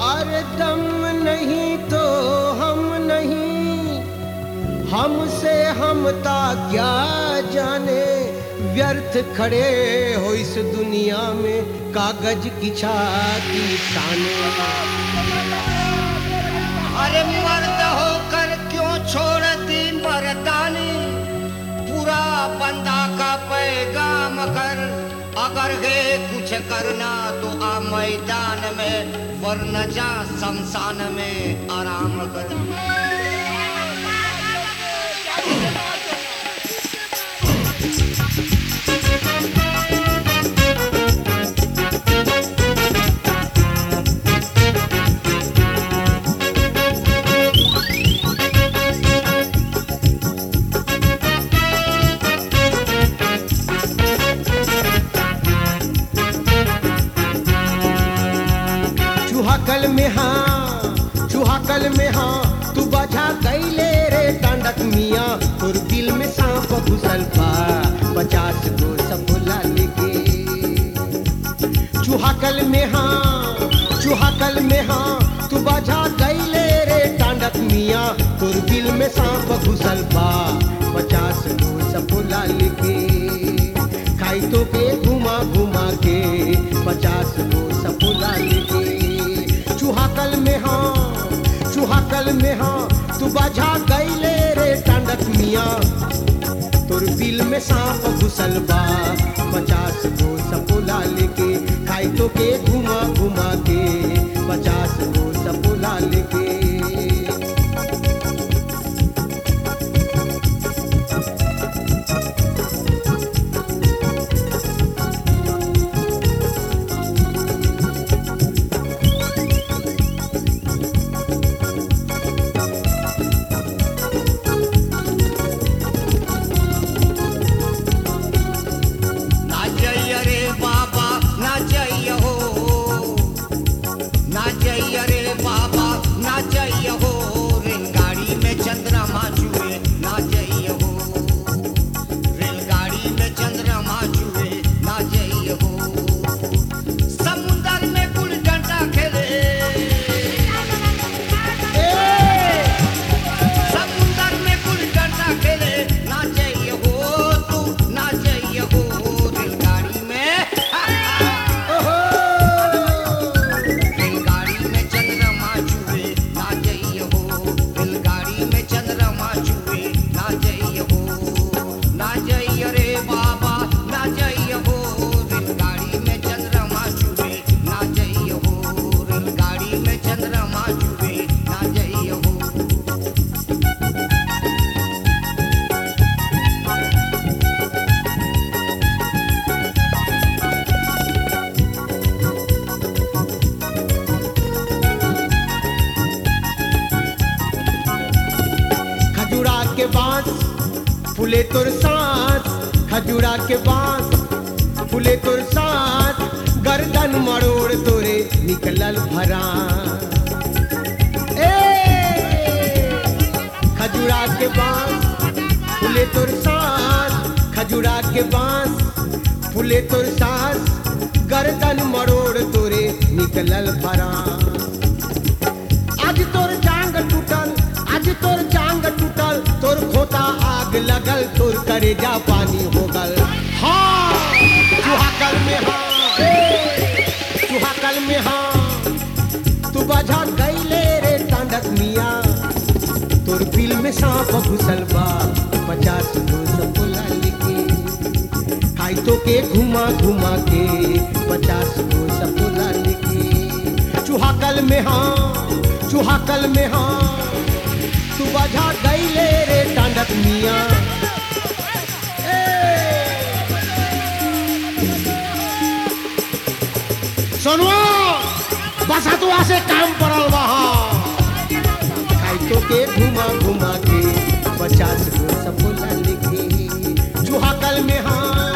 अरे दम नहीं तो हम नहीं हमसे हमता क्या जाने व्यर्थ खड़े हो इस दुनिया में कागज की छाती ताने अरे मर्द होकर क्यों छोड़ दी मर्दानी पूरा बंदा का पैगाम कर अगर है कुछ करना तो आ मैदान में वरन जा शमशान में आराम कर चूहा कल में हाँ चूहा कल में हाँ तू बजा कैले रे टांडक मिया तोर दिल में सांप घुसल बा पचास गो सफुला लेके चूहा कल में हाँ चूहा कल में हाँ तू बजा कैले रे टांडक मिया तोर दिल में सांप घुसल बा पचास गो सफुला लेके खाई तो के घुमा घुमा के पचास गो सफुला लेके चूहा कल में हाँ चूहा कल में हाँ तू बजा गईले रे टांडक मिया तोर बिल में सांप घुसल बा पचास गो सपोला लेके खाई तो के घुमा घुमा के पचास गो सपोला लेके ना जय रे बाबा ना जय हो ना जय रे बाबा ना जय हो रेलगाड़ी में चंद्रमा छुए ना जय हो रेलगाड़ी में चंद्रमा छुए ना जय हो समुंदर में गुल डंडा खेले समुंदर में गुल डंडा खेले ना जय हो तू ना जय हो रेलगाड़ी में रेलगाड़ी में चंद्रमा छुए ना जई हो रेलगाड़ी में चंद्रमा छुए ना जई हो ना जई रे बाबा ना जई हो रेलगाड़ी में चंद्रमा छुए ना जई हो रेलगाड़ी में चंद्रमा छुए ना जई हो खजूरा के बांस फूले तोर सांस खजूरा के बांस फूले तोर सांस गर्दन मरोड़ तोरे निकलल भरा ए खजूरा के बांस फूले तोर सांस खजूरा के बांस फूले तोर सांस गर्दन मरोड़ तोरे निकलल भरा आज तोर जांग टूटल आज तोर जांग टूटल तोर खोता आग लगल तोर करेजा पानी हो गल हाँ चूहाकल में हाँ चूहाकल में हाँ तू बजा गईले रे टांडक मिया तोर बिल में सांप घुसल बा पचास गो सपोला लिखे खाई तो के घुमा घुमा के पचास गो सपोला लिखे चूहाकल में हाँ चूहाकल में हाँ तू बजा गईले रे टांडक मिया सुनवा बसा तू आसे काम पड़ल बा खाई तो के घुमा घुमा के पचास गो सपोला लिखे चूहाकल में हाँ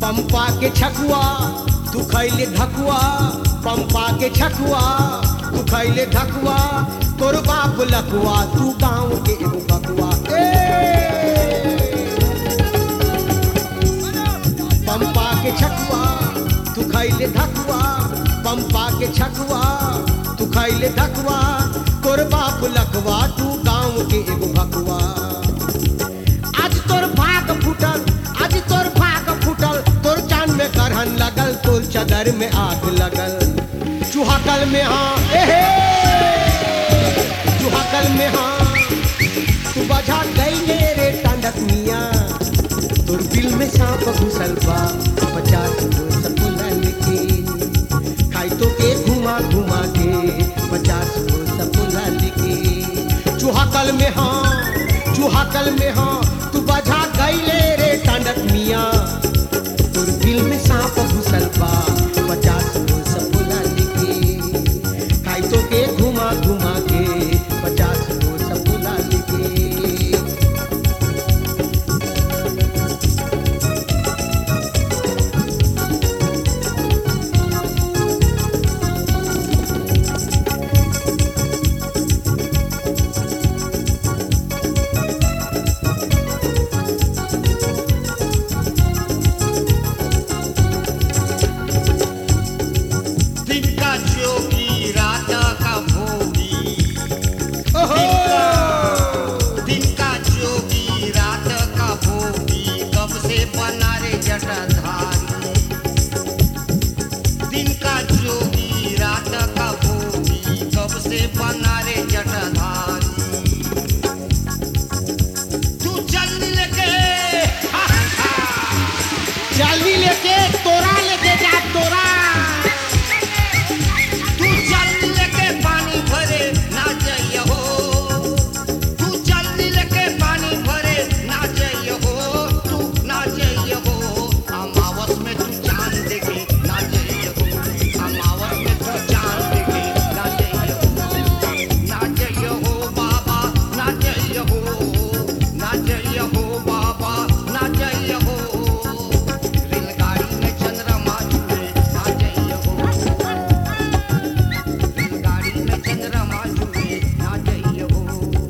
पंपा के छकुआ तू खैले धकुआ पंपा के छकुआ तू खैले धकुआ तोर बाप लकुआ तू गाँव के एगो बकुआ ए पंपा के छकुआ तू खैले धकुआ पंपा के छकुआ तू खैले धकुआ तोर बाप लकवा तू गाँव के एगो भकुआ आज तोर भाग फूटल आज तोर भाग फूटल तोर चांद में करहन लगल तोर चदर में आग लगल चूहाकल में हाँ एहे चूहाकल में हाँ तू बजा गई रे टांडक मिया तोर दिल में सांप घुसल बा पचास गो सपुलन के खाई तो के घुमा घुमा के पचास गो सपुलन के चूहाकल में हाँ चूहाकल में हाँ तू बजा गईले रे टांडक मिया तोर दिल में सांप घुसल बा पचास गो सपुलन के खाई तो के घुमा घुमा के पचास गो सपुलन के दिन का जोगी रात का भोगी ओहो दिन का जोगी रात का भोगी कब से बना रे जटाधारी दिन का जोगी रात का भोगी कब से बना रे जटाधारी तू चल लेके हा, हा, चाली लेके तोरा लेके जा तोरा तू चल लेके पानी भरे ना जाइए हो तू चल लेके पानी भरे ना जाइए हो तू ना जाइए हो अमावस में तू चांद देखे ना जाइए हो अमावस में तू चांद देखे ना जाइए हो ना जाइए हो बाबा ना जाइए हो ना जाइए हो बाबा ना जाइए हो रेलगाड़ी में चंद्रमा जुड़े ना जाइए हो गाड़ी में चंद्रमा जुड़े ना जाइए हो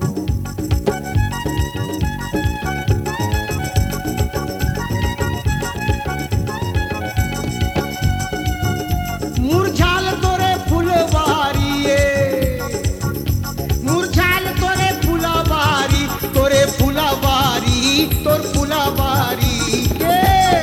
मुरझाल तोरे फुलवारी ये मुरझाल तोरे फुलवारी तोरे फुलवारी तोर फुलवारी ये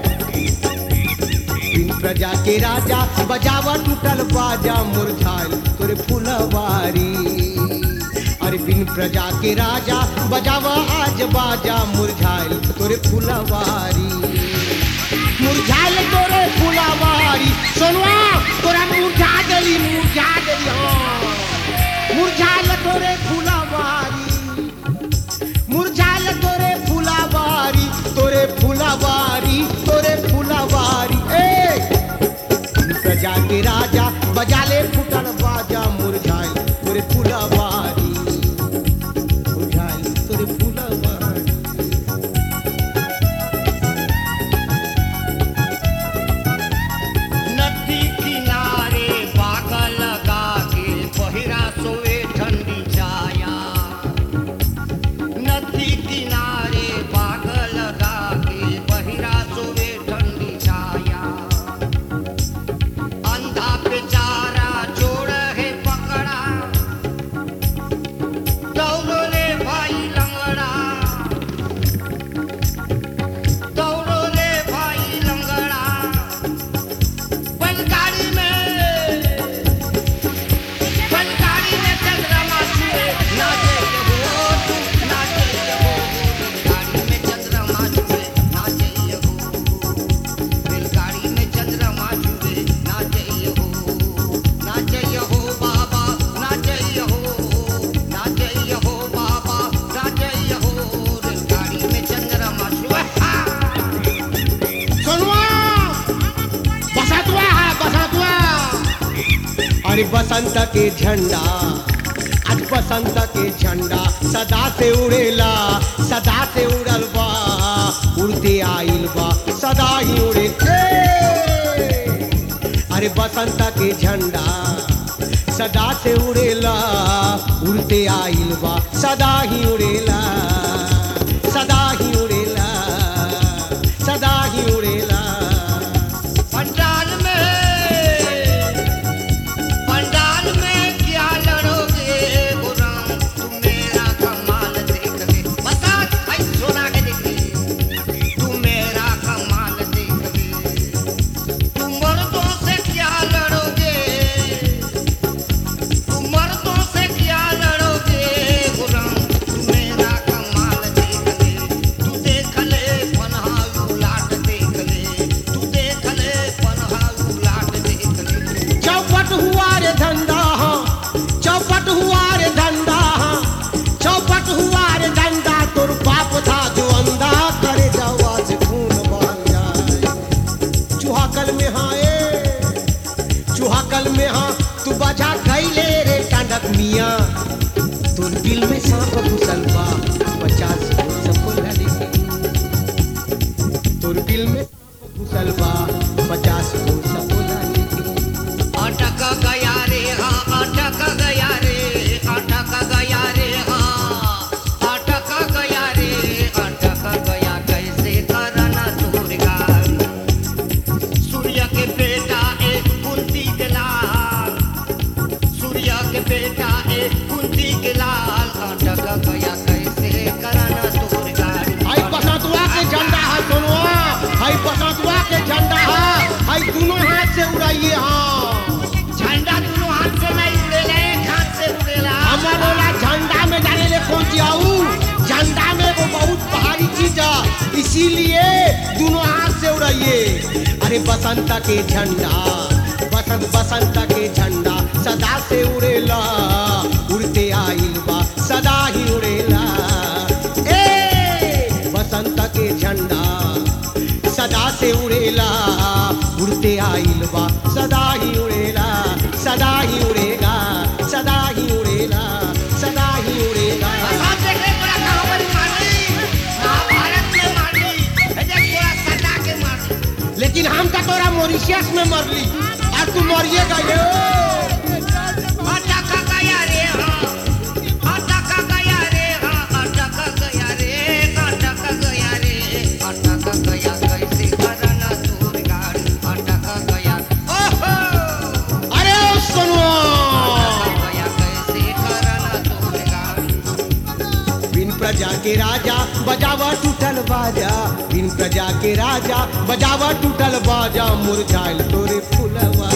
बिन प्रजा के राजा बजावा टूटल बाजा मुरझाल तोरे फुलवारी अरे बिन प्रजा के राजा बजावा आज बाजा मुरझाल तोरे फुलवारी मुरझाल तोरे फुलवारी सोनवा तोरा मुरझा गली मुरझा गली हाँ मुरझाल तोरे फुलवारी मुरझाल तोरे फुलवारी तोरे फुलवारी तोरे फुलवारी ए प्रजा के राजा बजाले फुटल बाजा मुरझाल तोरे फुलवारी मुरझाल तोरे फुलवारी नदी किनारे बाग लगा के पहिरा सोए ठंडी छाया नदी किनारे बाग लगा के पहिरा सोए ठंडी छाया अंधा बेचारा छोड़ है पकड़ा दौड़ो ले भाई लंगड़ा दौड़ो ले भाई लंगड़ा बनकारी में बनकारी में चंद्रमा छुए ना जाइए हो तू ना जाइए हो रेलगाड़ी में चंद्रमा छुए ना जाइए हो रेलगाड़ी में चंद्रमा छुए ना जाइए हो ना जाइए हो बाबा ना जाइए हो ना जाइए हो बाबा ना जाइए हो रेलगाड़ी में चंद्रमा छुए हा! सोनवा बसंतवा है बसंतवा अरे बसंत के झंडा आज बसंत के झंडा सदा से उड़ेला सदा से उड़ल बा उड़ते आइल बा सदा ही उड़े अरे बसंत के झंडा सदा से उड़ेला उड़ते आइल बा सदा ही उड़ेला सदा ही उड़ेला सदा ही उड़ेला पंडाल में पंडाल में क्या लड़ोगे गुराम तुम मेरा कमाल देख ले बता भाई सोना के देख ले तुम मेरा कमाल देख ले तुम मर्दों से क्या लड़ोगे तुम मर्दों से क्या लड़ोगे गुराम तुम मेरा कमाल देख ले तू देख ले पन्हाऊ लाट देख ले तू देख ले पन्हाऊ लाट देख ले चौपट हुआ रे धंधा हाँ चौपट हुआ रे धंधा हाँ चौपट हुआ रे धंधा तोर बाप था जो अंधा करे जावा से खून बहन जाए चुहाकल में हाँ ए चुहाकल में हाँ तू बजा कैले रे टांडक मियाँ तोर दिल में सांप घुसल बा पचास सबको लड़ी तोर दिल में सांप घुसल बा पचास सबको लड़ी अटक गया रे हाँ अटक गया रे अटक गया रे हाँ अटक गया रे अटक गया कैसे करना दुर्गा सूर्य के बेटा ए कुंती के लाल सूर्य के बेटा ए कुंती के लाल अटक गया कैसे करना दुर्गा हाई बसंतवा के झंडा है सोनुआ हाई बसंतवा के झंडा है हाई दोनों हाथ से उड़ाइए हाँ झंडा दोनों हाथ से नहीं उड़ेला एक हाथ से उड़ेला हमार वाला झंडा में जाने ले कौन जाऊ झंडा में वो बहुत भारी चीज है इसीलिए दोनों हाथ से उड़ाइए अरे बसंत के झंडा बसंत बसंत के झंडा सदा से उड़ेला उड़ते आइल बा सदा ही उड़ेला ए बसंत के झंडा सदा से उड़ेला उड़ते आइल बा सदा ही उड़ेला सदा ही उड़ेगा सदा ही उड़ेला सदा ही उड़ेगा साहब देख रहे थोड़ा कहावत मारी महाभारत में मारी है देख थोड़ा सटा के मारी लेकिन हम का तोरा मॉरिशियस में मरली और तू मरिएगा ये अटक गया रे हाँ अटक गया रे हाँ अटक गया रे अटक गया रे अटक गया कैसे करना दूर गाड़ी अटक गया ओहो अरे ओ सोनुआ अटक गया कैसे करना दूर गाड़ी बिन प्रजा के राजा बजावा टूटल बाजा बिन प्रजा के राजा बजावा टूटल बाजा मुरझाइल तोरे फुलवा